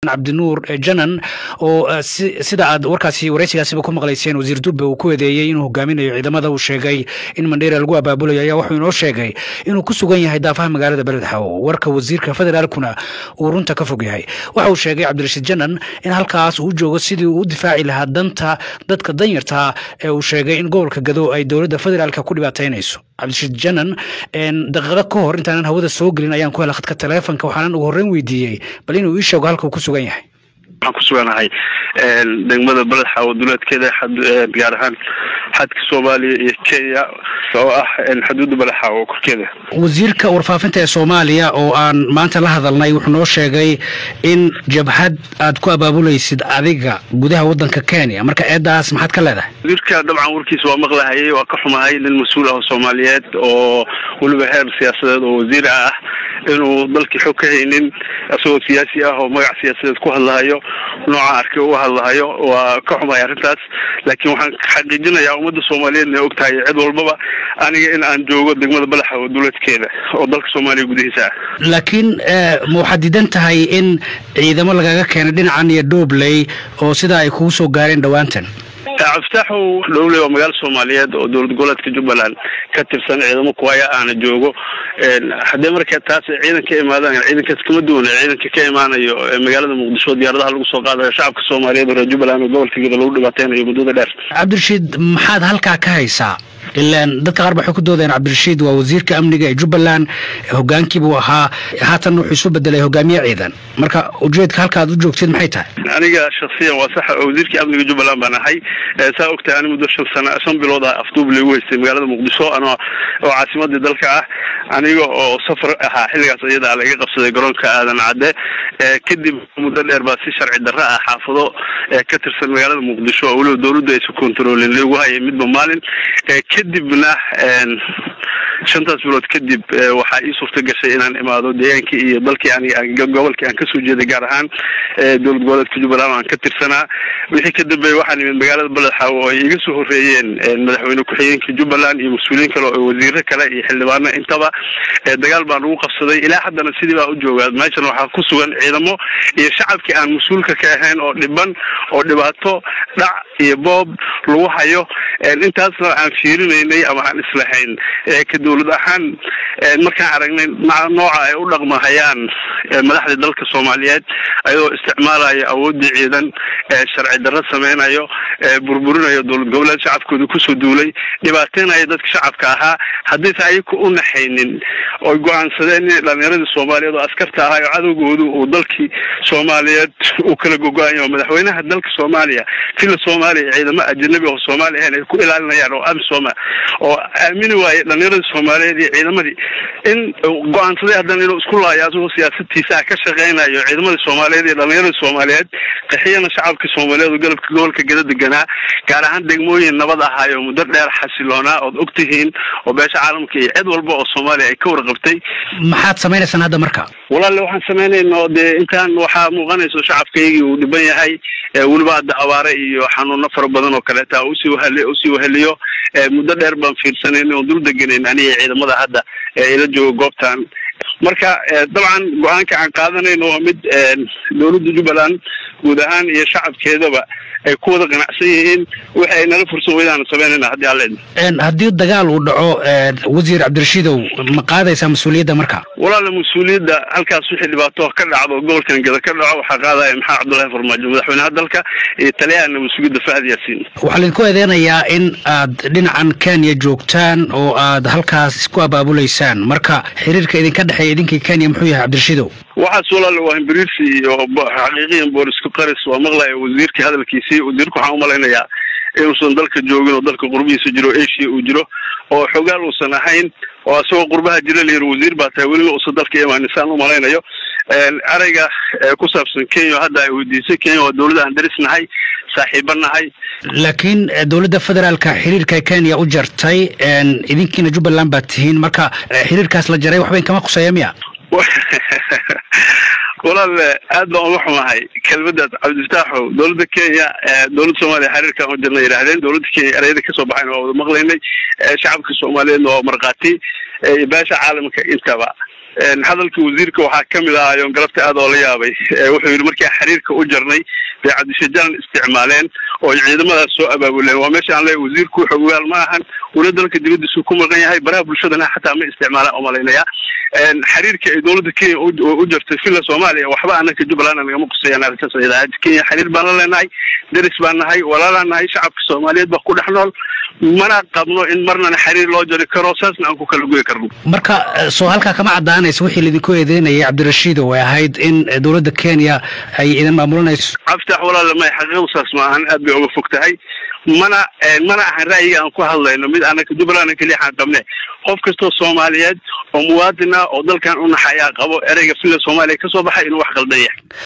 cabdinuur janan oo sida aad warkaasi waraysigaasiba ku maqlayseen wasiir dube uu ku eedeeyey inuu hogaaminayo ciidamada uu sheegay in mandheera lagu abaabulayo ayaa wuxuu inoo sheegay inuu ku sugan yahay daafaha magaalada beledxawo warka wasiirka federaalkuna uu runta ka fog yahay waxa uu sheegay cabdirashiid janan in halkaas uu joogo sidii uu u difaaci lahaa danta dadka danyartaa ee uu sheegay in gobolka gado ay dowladda federaalka ku dhibaataynayso cabdirashiid janan daqiiqado ka hor intaanan hawada soo gelin ayaan ku hela khadka taleefonka waxaanan ugu horreyn weydiiyey bal inuu ii sheego halka uu ku sugan yahay waxaan ku suganahay degmada beledxaawo duleedkeeda gaar ahaan xadka soomaaliya iyo kenya oo ah xuduudda beledxaawo korkeeda wasiirka warfaafinta ee soomaaliya oo aan maanta la hadalnay wuxuu noo sheegay in jabhad aad ku abaabulaysid adiga gudaha waddanka kenya marka eeddaas maxaad ka leedahay wasiirka dabcan warkiisa waa maqlahayay waa ka xumahay nin mas-uul ah oo soomaaliyeed oo weliba heer siyaasadeed oo wasiir ah inuu dalkii xog ka haynin isagoo siyaasi ah oo magac siyaasadeed ku hadlahayo nooca arkay uga hadlahayo waa ka xumahay arrintaas laakiin waxaan xaqiijinayaa ummadda soomaaliyeed inay og tahay cid walbaba aniga in aan joogo degmada balaxawo duleedkeeda oo dalka soomaaliya gudihiisa ah laakiin ma waxaad diidan tahay in ciidamo lagaga keenay dhinacan iyo doobley oo sidaa ay kugu soo gaareen dhowaantan cabdifitaaxow dhowley waa magaalo soomaaliyeed oo dowlad goboleedka jubbaland ka tirsan ciidamo kuwaya aana joogo haddii marka taas ciidan ka imaadaan ciidankaas kama duwana ciidanka ka imaanayo magaalada muqdisho diyaaradaha lagu soo qaadayo shacabka soomaaliyeed oo reer jubbaland oo gobolka geda lagu dhibaateynayo muddada dheer cabdirashiid maxaad halkaa ka haysaa ilaan dadka qaar ba waxay ku doodeen cabdirashiid waa wasiirka amniga ee jubbaland hogaankiibuu ahaa haatan wuxuu isu bedelay hogaamiye ciidan marka ujeedka halka aad u joogtid maxay tahay aniga shaksiyan waa sax wasiirkii amniga jubbaland baan ahay saa ogtahay ani muddo shan sana shan bilood ah afduub laygu haystay magaalada muqdisho ano oo caasimadii dalka ah aniga oo safar ahaa xilligaas iyada a laiga qabsaday garoonka aadan cadde kadib muddo dheer baa si sharci darro ah xaafado ka tirsan magaalada muqdisho oo weliba dawladdu aysa controlin lagu hayay midba maalin kadibna shantaas bilood kadib waxaa ii suurta gashay inaan imaado deegaankii iyo dalkii aniga gobolkii aan kasoo jeeday gaar ahaan dowlad goboleedka jubbaland aan ka tirsanaa wixii ka dambeeyey waxaan imid magaalada beledxaawo oo ay iga soo horreeyeen madaxweyne ku-xigeenka jubbaland iyo mas-uuliyiin kale oo wasiiro kale iyo xildhibaano intaba dagaal baan ugu qabsaday ilaa haddana sidii baa u joogaa meeshan waxaa ku sugan ciidamo iyo shacabkii aan mas-uulka ka ahayn oo dhiban oo dhibaato dhac iyo boob lagu hayo intaasna aan fiirinaynay ama aan islahayn ka dawlad ahaan markaan aragnay nooca ay u dhaqmahayaan madaxda dalka soomaaliyeed ayadoo isticmaalayo awoodii ciidan sharci darro sameynayo burburinayo dowlad goboleed shacabkooda kusoo duulay dhibaateynayo dadka shacabka ahaa haddaysa ayaku u naxaynin oy go-aansadeen in dhalinyaradii soomaaliyeed oo askarta ahaa oo cadowgoodu uu dalkii soomaaliyeed uu kala gogo-ayo madaxweynaha dalka soomaaliya fila soomaaliya ciidamo ajanabi oo soomaali ahayn ay ku ilaalinayaan oo amisoma oo aamini waaye dhalinyaradii soomaaliyeed iyo ciidamadii in go-aansaday haddana inuu isku laayo asagoo siyaasadiisa ah ka shaqeynayo ciidamadii soomaaliyeed iyo dhalinyaradii soomaaliyeed qaxiyana shacabka soomaaliyeed oo galabka gobolka gada deganaa gaar ahaan degmooyin nabad ahaayo muddo dheer xasiloonaa ood og tihiin oo beesha caalamka iyo cid walba oo soomaaliya ay ka warqabtay maxaad samaynaysaan hadda marka walaale waxaan samaynayno dee intaan waxaa muuqanayso shacabkaygii uu dhiban yahay weliba hadda abaare iyo xanuuno fara badan oo kaleeta usii wahali usii waheliyo muddo dheer baan fiirsanayn oon dul deganayn aniga ciidamada hadda ila jooga goobtan marka dabcan go-aanka aan qaadanayno waa mid dowladda jubbaland guud ahaan iyo shacabkeedaba ay ku wada qanacsan yihiin wixi ay nala fursan weydaan samaynayna haddii alle haddii dagaal uu dhaco wasiir cabdirashiidow ma qaadaysaa mas-uuliyadda marka walaala mas-uuliyadda halkaas wixii dhibaato ka dhacdo gobolkan geda ka dhaco waxaa qaadaya maxamed cabdullahi farmaajo madaxweynaha dalka iyo taliyaha nabadsugyadda fahad yaasiin waxaa laydinku eedeynayaa in aad dhinacan kenya joogtaan oo aad halkaas isku abaabulaysaan marka xiriirka idinka dhexeeya idinkii kenya muxuu yahay cabdirashiidow waxaas walaale waa himbiriirsi iyo xaqiiqiyan boolisku qaris waa maqlaya wasiirkii hadalkiisii wasiirku waxaan umalaynayaa inuusan dalka joogin oo dalka qurbihiisa jiro asia uu jiro oo xogaal uusan ahayn oo isagoo qurbaha jira la yiri wasiir baa tahay welina uusan dalka imaanin saan umalaynayo ereyga ku saabsan kenya hadda ay weydiisay kenya waa dowladda aan darisnahay saaxiiba nahay laakiin dowladda federaalka xiriirka kenya u jartay idinkiina jubbaland baad tihiin marka xiriirkaas la jaray waxba inkama khuseeya miya walaal aad baan uga xumahay kelmadaas cabdifataaxow dowladda kenya dowladda soomaaliya xiriirkaan u jirna yidhaahdeen dowladda kenya ereyada kasoo baxayn waa wada maqlaynay shacabka soomaaliyeedna waa markhaati beesha caalamka intaba hadalkii wasiirka waxaa kamid ah ayoon galabta aad oo la yaabay wuxuu yidhi markii xiriirka u jarnay bay cabdishajalan isticmaaleen oo ay ciidamadaas soo abaabuleen waa meesha aan leeyahay wasiirku xogaal ma ahan wala dalka dibadiisu ku maqan yahay baraha bulshadana xataa ma isticmaalaan umalaynaya xiriirka ay dowladda kenya u jartay villa soomaaliya waxba anaka jubbaland nagama qusayaan arrintaas ciidaha kenya xiriir baan la leenahay deris baan nahay walaalaan nahay shacabka soomaaliyeed baa ku dhex nool mana qabno in marnana xiriir loo jari karo saasna aan ku kala goyi karno marka soo halkaa kama caddaanaysa wixii laidinku eedeynayay cabdirashiid oo ay ahayd in dowladda kenya ay idin maamulanayso cabditax walaala may xaqiiqdu saas ma ahan aad bay uga fog tahay mana mana ahan ra'yiga aan ku hadlayno mid anaka jubbaland keliya xaan qabne qof kastoo soomaaliyeed oo muwaadin ah oo dalkan u naxayaa qabo ereyga villa soomaaliya kasoo baxay inuu wax qaldan yahay